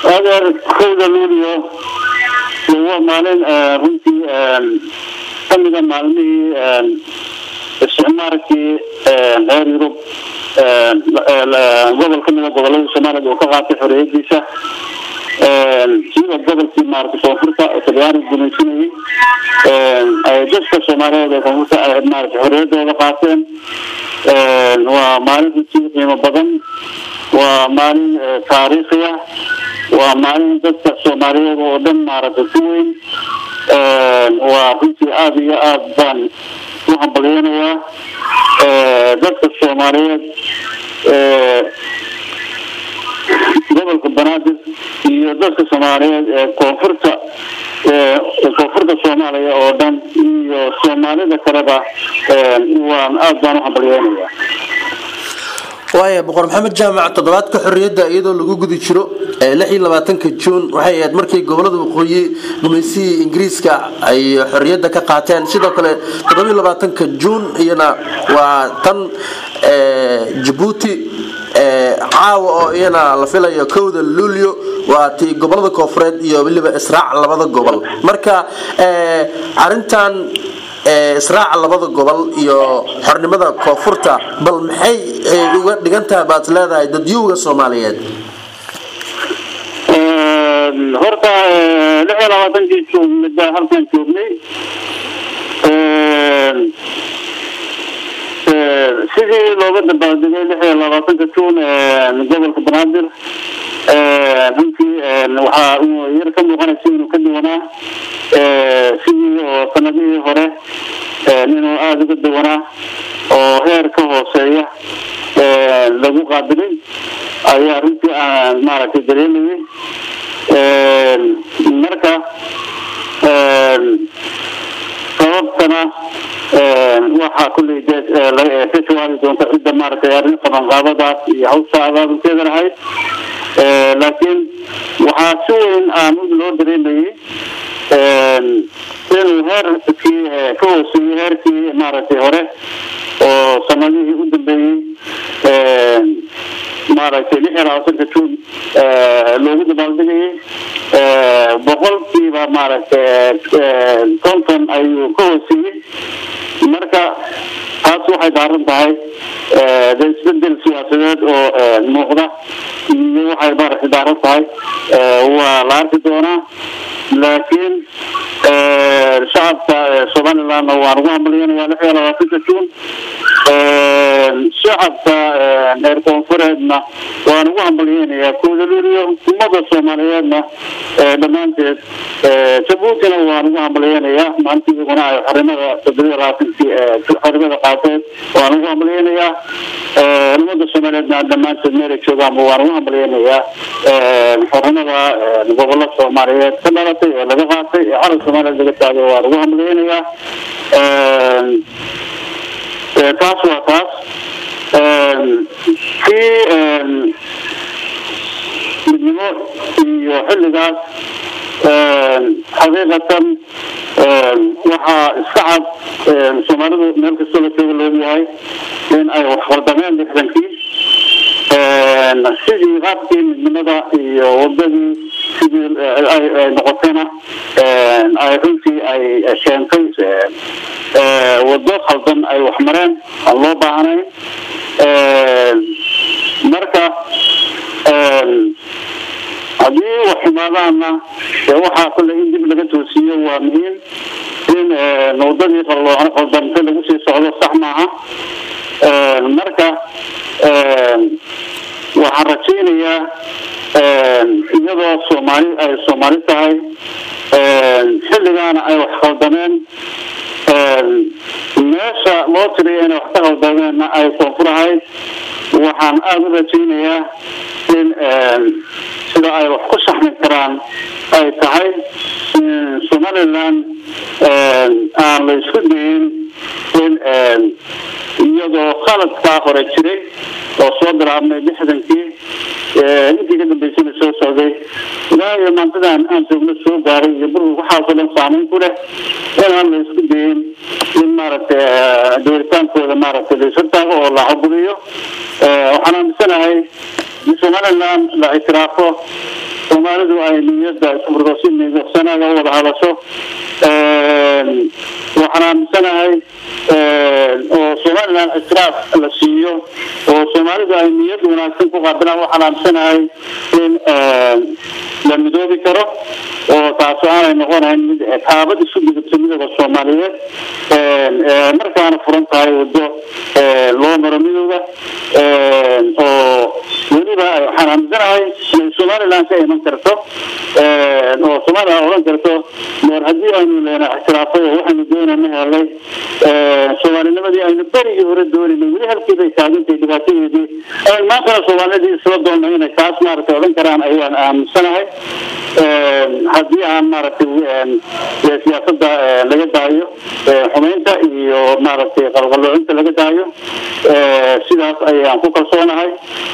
adeer kowda luuliyo waa maalin runtii kamida maalmihii isticmaalkii reer yurub gobol kamida gobolada soomaaliyad uu ka qaatay xorriyadiisa sida gobolkii maarata koonfurta oo talyaaniga gumaysanayay ay dadka soomaaliyeed ee koonfurta ay maarata xorriyadooda qaateen waa maalin runtii qiimo badan waa maalin taariikhi ah waa maalin dadka soomaaliyeed oo dhan maaragtay ku weyn waa runtii aada iyo aada baan u hambalyeynayaa dadka soomaaliyeed gobolka banaadir iyo dadka soomaaliyeed ee koonfurta koonfurta soomaaliya oo dhan iyo soomaalida kaleba waan aada baan u hambalyeynayaa waaya boqor maxamed jaamac toddobaadka xorriyadda iyadoo lagu gudi jiro lix iyo labaatanka juun waxay ahayd markii gobolada waqooyi gumaysihii ingiriiska ay xorriyadda ka qaateen sidoo kale toddobiyo labaatanka juun iyana waa tan jabuuti caawa oo iyana la filayo kowda luulyo waa tii gobolada koofureed iyo weliba israac labada gobol marka arintan israaca labada gobol iyo xornimada koonfurta bal maxay uga dhigan tahay baad leedahay dadyowga soomaaliyeed horta lix iyo labaatankii juun midda halkan joognay sidii looga dabaaldegay lix iyo labaatanka juun gobolka banaadir runtii waxaa yar ka muuqanaysa inuu ka duwanaa sidii oo sanadihii hore inuu aada uga duwanaa oo heer ka hooseeya lagu qaabilin ayaa runtii aan maaragtay dareemayay marka sababtana waxaa kulley ka jawaabi doonta cidda maaragtay arrin qabanqaabadaas iyo hawsha abaabulkeeda lahayd laakiin waxaa si weyn aan loo dareemayay inuu heerkii ka hooseeyey heerkii maaragtay hore oo sanadihii u dambeeyey maaragtay lix iyo labaatanka juun loogu dabaaldegayay boqolkiiba maaragtay konton ayuu ka hooseeyey marka taas waxay daaran tahay de isbedel siyaasadeed oo muuqda iyo waxay maaragtay daaran tahay waa la arki doonaa laakiin shacabka somalilandna waan ugu hambalyanaya lix iyo labaatanka juun shacabka reer koonfureedna waan ugu hambalyeynayaa koodaluriyo ummada soomaaliyeedna dhammaanteed jabuutina waan ugu hambalyeynayaa maanta iyaguna ay xarimada toddobiyo labaatankii xarimada qaateen waan ugu hambalyeynayaa ummada soomaaliyeedna dhammaanteed meelay joogaanba waan ugu hambalyeynayaa xarimada gobollo soomaaliyeed ka dhalatay ee laga qaatay ee calan soomaaliyeed laga taagay waan ugu hambalyeynayaa taas waa taas kii midnimo iyo xilligaas xaqiiqatan waxaa iska cad soomaalidu meel kastoo la jooga loogyahay in ay wax khaldameen lixdankii sidii qaabkii midnimada iyo wadadii sidii ay noqotayna ay runtii ay keentay wado khaldan ay wax mareen aan loo baahnayn marka haddii wax xumaadaana dee waxaa kule in dib laga toosiiyo waa muhiim in wadadii khaldamta lagu sii socdo sax maaha marka waxaan rajaynayaa iyadoo soomaali ay soomaali tahay xilligaana ay wax khaldameen meesha loo tiriyo inay wax ka khaldameenna ay koonfur ahayd waxaan aada u rajaynayaa in sida ay wax ku saxmi karaan ay tahay somaliland aan la isku dayin in iyadoo khaladkaa hore jiray oo soo bilaabmay lixdankii intii ka dambeysana soo socday ilaa iyo maantadan aan joogno soo gaaray iyo burburka waxaasoo dhan saamayn ku leh inaan la isku dayin in maaragtay dooritaankooda maaragtay la ishortaago oo la cabudiyo waxaan aaminsanahay in somaliland la ictiraafo soomaalidu ay niyadda isfurto si nidagsanaga u wada hadasho waxaan aaminsanahay oo somalilan ictiraaf la siiyo oo soomaalidu ay niyad wanaagsan ku qaabilaan waxaan aaminsanahay in la midoobi karo oo taasi aanay noqonayn mid taabad isu gudubta midooda soomaaliyeed markaana furan tahay wado loo maro midooda oo weliba waxaan aaminsanahay inay somalilan ka iman karto oo somalilan odhan karto meer haddii aynu leena ictiraafay oo waxaynu doonana helay soomaalinimadii aynu berigii hore doonayna weli halkii bay taagantay dhibaatadeedii maantana soomaalidii isla doonna inay taas maaragtay odhan karaan ayaan aaminsanahay haddii aan maaragtay siyaasada laga daayo xumeynta iyo maaragtay qalqaloocinta laga daayo sidaas ayaan ku kalsoonahay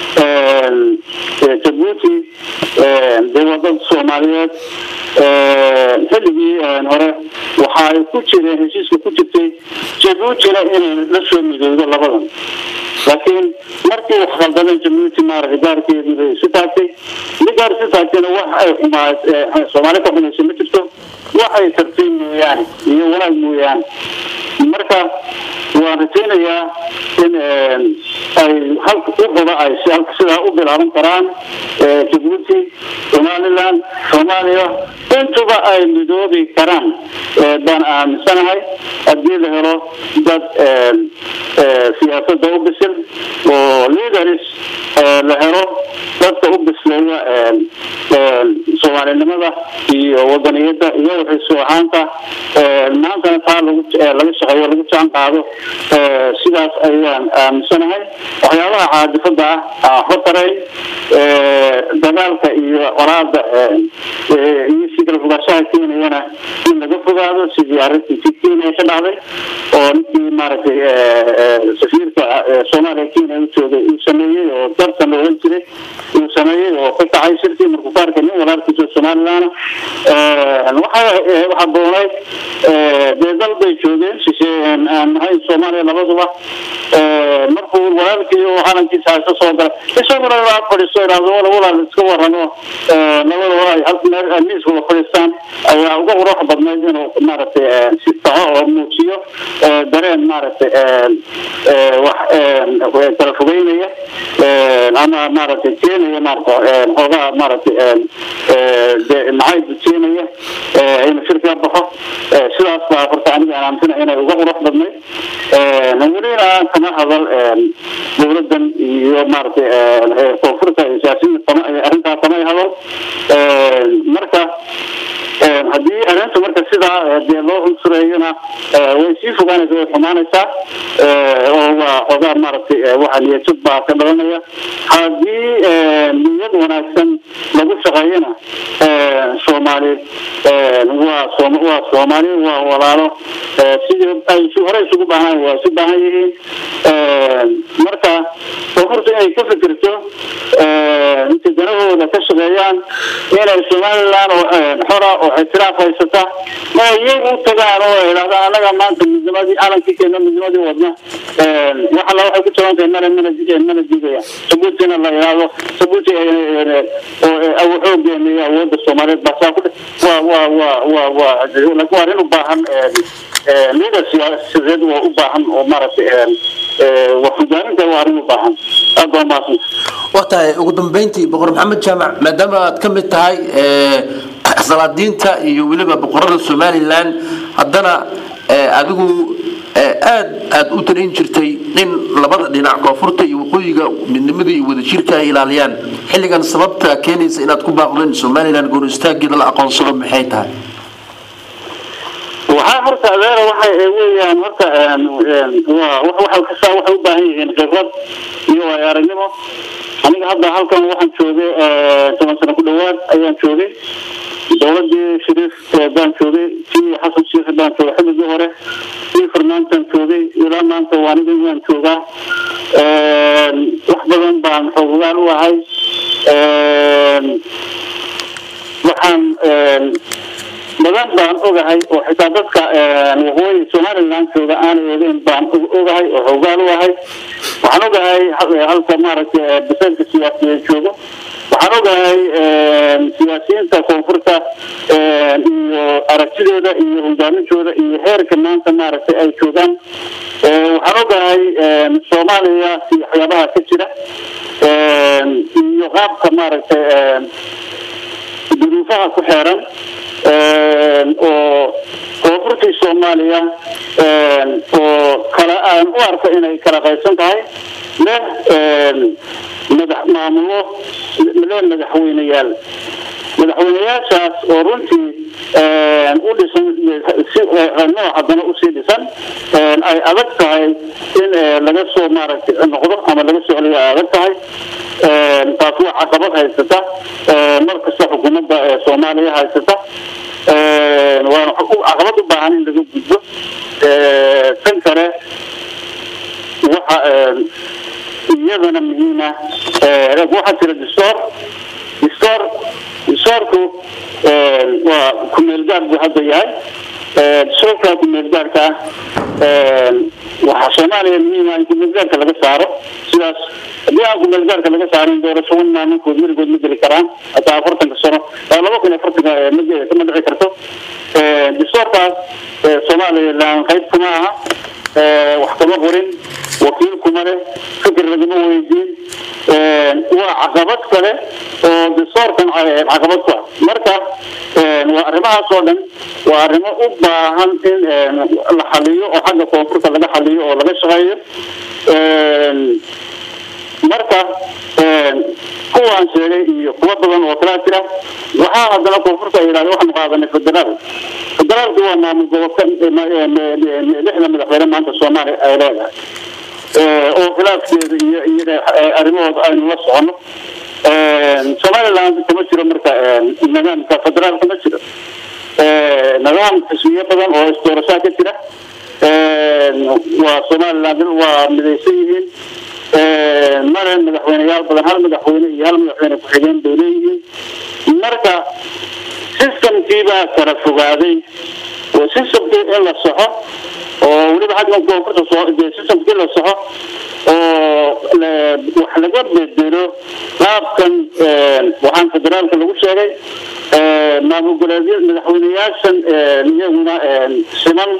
jabuuti dee waa dad soomaaliyeed xilligii hore waxa ay ku jireen heshiiska ku jirtay jabuutina inay la soo midowdo labadan laakiin markii wax khaldameen jabuuti maaragtay gaarkeedii bay isu taagtay mi gaar isu taagtayna wax ay xumaa soomaali ka xumaysa ma jirto wax ay tartay mooyaane iyo wanaag mooyaane marka waan rajaynayaa in ay halka u qoda ay sidaa u bilaaban karaan jabuuti somaliland soomaaliya intuba ay midoobi karaan baan aaminsanahay haddii la helo dad siyaasada u bisil oo leaders la helo dadka u bisleeya soomaalinimada iyo wadaniyada iyo waxaysu ahaanta maantana taa laga shaqeeyo lagu jaan qaado sidaas ayaan aaminsanahay waxyaabaha caadifada ah aan waxba tarayn dagaalka iyo qoraada iyo si kala fogaanshaha keenayana in laga fogaado sidii arrintii kenya ka dhacday oo ninkii maaragtay safiirka soomaaliya kenya u joogay uu sameeyey oo dartan la oran jiray uu sameeyey oo ka kacay shirkii markuu ka arkay nin walaalkiisa somaliland waxaa doonayd dee dal bay joogeen shishe aan nahayn soomaaliya labaduba markuu walaalkii oo calankiisa haysa soo gala isaguna waa fadhiisto idhaahdo wala walaal iska waramo labada walaal hal meel miis wada fadhiistaan ayaa uga qurux badnayd inuu maaragtay si taco oo muujiyo dareen maaragtay wax kala fogeynaya ama maaragtay keenaya maarata xoogaha maaragtay nacayb keenaya inuu shirka baxo sidaas baa horta aniga aan aaminsana inay uga qurux badnayd welina kama hadal dowladan iyo maaragtay koonfurta iyo siyaasiyiinta arrintaa kamay hadal marka haddii arrinta marka sidaa dee loo cunsureeyona way sii fogaanaysa way xumaanaysaa oo waa xoogaa maaragtay waxa niyajab baa ka dhalanaya haddii niyad wanaagsan lagu shaqeeyana soomaali waa waa soomaali waa walaalo sidii ay hore isugu baahan waa isu baahan yihiin marka koonfurta inay ka fikirto intay danahooda ka shaqeeyaan inay somaliland oo xora oo ictiraaf haysata ma iyagu u tagaan oo idhahdaan annaga maanta midnimadii calankii keena midnimadii wadna wax alla waxay ku jaban tahay mana mana mana digaya sabuutina la idhaahdo sabuuti oo xoogeena iyo awoodda soomaaliyeed baa saa ku waa waa waa waa waa waa arrin u baahan leader siyaasadeed waa u baahan oo maaragtay wax hogaaminta waa arrin u baahan aad baa umahadsan waa tahay ugu dambeyntii boqor maxamed jaamac maadaama aad ka mid tahay salaadiinta iyo weliba boqorada somalilan haddana adigu aad aad u talin jirtay in labada dhinac koonfurta iyo waqooyiga midnimada iyo wadajirka ay ilaaliyaan xilligan sababta keenaysa inaad ku baaqdo in somalilan goor istaageeda la aqoonsado maxay tahay waxaa horta adeera waxay weeyaan horta waa kastaa waxay u baahan yihiin khibrad iyo waayo aragnimo aniga hadda halkan waxaan joogay toban sano ku dhawaad ayaan joogay dowladii shariif baan joogay tii xasan sheikh baan joogay xilligii hore tii farmaantaan joogay ilaa maanta waa aniga waan joogaa wax badan baan xoogaan u ahay waxaan badan baan ogahay oo xitaa dadka waqooyi somaliland jooga aanay ogeyn baan ogahay oo xoogaan u ahay waxaan ogahay halka maaragtay bisaylka siyaasiyeed joogo waxaan ogahay siyaasiyiinta koonfurta iyo aragtidooda iyo hogaamintooda iyo heerka maanta maaragtay ay joogaan waxaan ogahay soomaaliya iyo waxyaabaha ka jira iyo qaabka maaragtay duruufaha ku xeeran oo koonfurtii soomaaliya oo kala aan u arko inay kala qaybsan tahay leh madax maamulo leh madaxweyneyaal madaxweyneyaashaas oo runtii u dhisan nooc haddana usii dhisan ay adag tahay in laga soo maaragtay noqdo ama laga soo celiyo ay adag tahay taas waa caqabad haysata markasta xukuumadda soomaaliya haysata waana caqabad u baahan in laga gudbo tan kale waxa iyadana muhiima waxaa jira distoor distoor distoorku waa kumeel gaar buu hadda yahay distoorka kumeel gaarka ah waxaa soomaaliya muhiima in kumeel gaarka laga saaro sidaas haddii aan kumeel gaarka laga saarin doorasho wan maalinkood weligood ma geli karaan hataa afartanka sano laba kun afartanka ma dhici karto distoorkaas soomaaliya laan qayb kuma aha wax kama qorin wakiil kuma leh fikir lagama weydiin waa caqabad kale oo distoorkan caqabad ku ah marka waa arrimahaas oo dhan waa arrimo u baahan in la xaliyo oo xagga koonfurta laga xaliyo oo laga shaqeeyo marka kuwaan sheegay iyo kuwa badan oo kalaa jira waxaa haddana koonfurta ay yidhahda waxaanu qaadanay federaal federaalku waa maamul gobolka lixda madaxweyne maanta soomaaliya ay leedahay oo khilaafkeeda iyo iyaga arrimahooda aynu la socono somaliland kama jiro marka nidaamka federaal kama jiro nidaam xisbiyo badan oo isdoorashaa ka jira waa somaliland waa midaysan yihiin male madaxweyneyaal badan hal madaxweyne iyo hal madaxweyne ku-xigeen bay leeyihiin marka systemkiibaa kala fogaaday oo systemkii in la soxo oo weliba xaggan koonfurta systemkii la soxo oo wax laga bedelo qaabkan waxaan federaalka lagu sheegay maamul goleedya madaxweyneyaashan iyaguna siman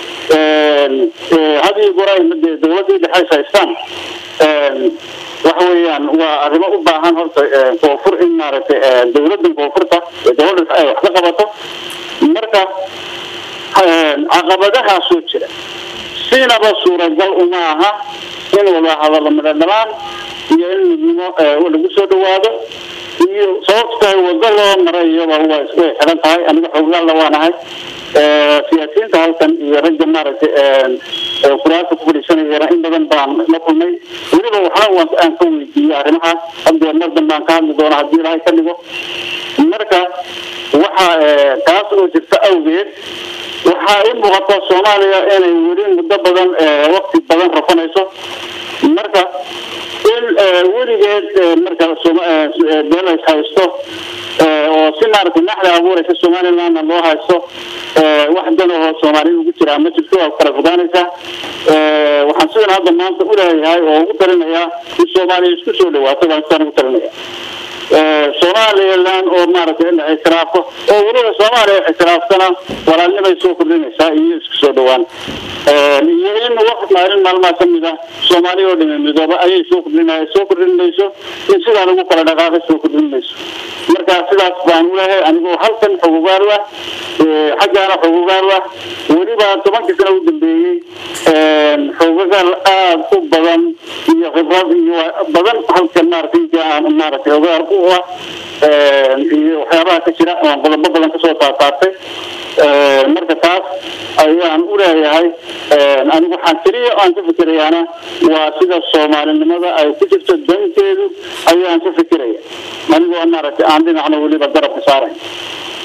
hadii goray dowladii dhexe haystaan waxa weeyaan waa arrimo u baahan horta koonfur in maaragtay dowladan koonfurta dowladda ay wax ka qabato marka caqabadahaasoo jira siinaba suuragal uma aha in wada hadallo midhodhamaan iyo in midnimo lagu soo dhawaado iyo sababta tahay wado loo maray iyaba way xidhan tahay aniga xooglaalla waanahay siyaasiyiinta halkan iyo ragga maaragtay kuraasta ku fadhiisanayana in badan baan la kulmay weliba waxna aan ka weydiiyey arrimahaas haddee mar danbaan ka hadli doona haddii ilaahay ka dhigo marka waxa taas oo jirta awgeed waxaa i muuqata soomaaliya inay weli muddo badan wakti badan rafanayso marka in weligeed marka beelays haysto oo si maaragtay naxda abuuraysa somalilandna loo haysto wax dan oo soomaaliyada ugu jiraa ma jirto waa kala fogaanaysaa waxaan sidan hadda maanta uleeyahay oo ugu talinayaa in soomaaliya isku soo dhawaato baan sidaan ugu talinaya somaliland oo maaragtay in la ictiraafo oo weliba soomaaliya ictiraaftana walaalnimay soo kordhinaysaa iyo isku soo dhawaan iyo in waqt maalin maalmaha kamid ah soomaaliya oo dhimi midooba ayay soo kordhin soo kordhin mayso in sidaa lagu kala dhaqaaqay soo kordhin mayso marka sidaas baan ulehay anigoo halkan xogogaal ah xaggaana xogogaal ah weliba tobankii sana u dambeeyey xogogaal aada u badan iyo khibrad iyo badan halkan maaragtay intii aan maaragtay xogogaal u ah iyo waxyaabaha ka jira aan qodobo badan kasoo taataartay marka taas ayaan uleeyahay anigu waxaan keliya aan ka fikirayaana waa sida soomaalinimada ay ku jirto danteedu ayaan ka fikiraya anigoo maaragtay aan dhinacna weliba garabka saaray